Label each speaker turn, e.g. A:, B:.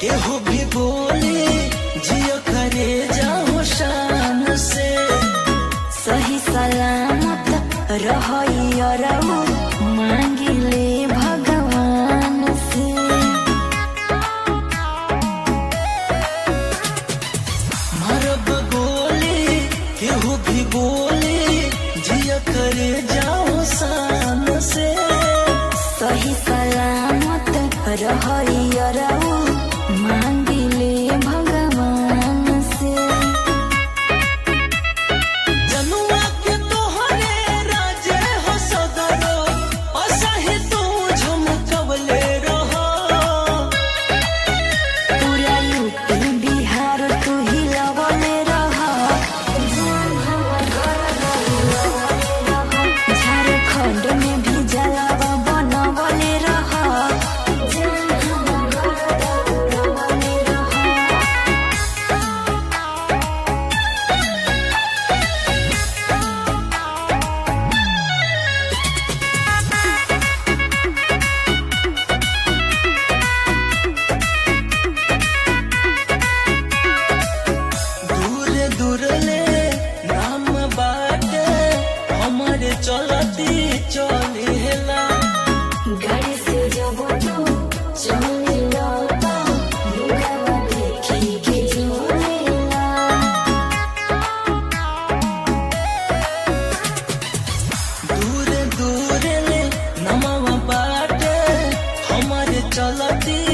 A: केहू भी बोले जियो करे जाओ शान से
B: सही सलामत रहू मांगिले भगवान से
A: मरब गोली केहू भी बोले जियो करे जाओ शान से
B: सही सलामत रहू मांगिले भगवान से
A: जनुआ के तोहरे राजे हो सदरो असही तू झमकवले रहो
B: पूरा यूपी बिहार तू ही लवले रह झारखंड में भी जलावा बनवले रह
A: दूर दूर ले नाम बाटे हमारे चलती चलेला
B: गाड़ी से जब तू चलेला मुगवा देखी के जोलेला
A: दूर दूर ले नमवा बाटे हमारे चलती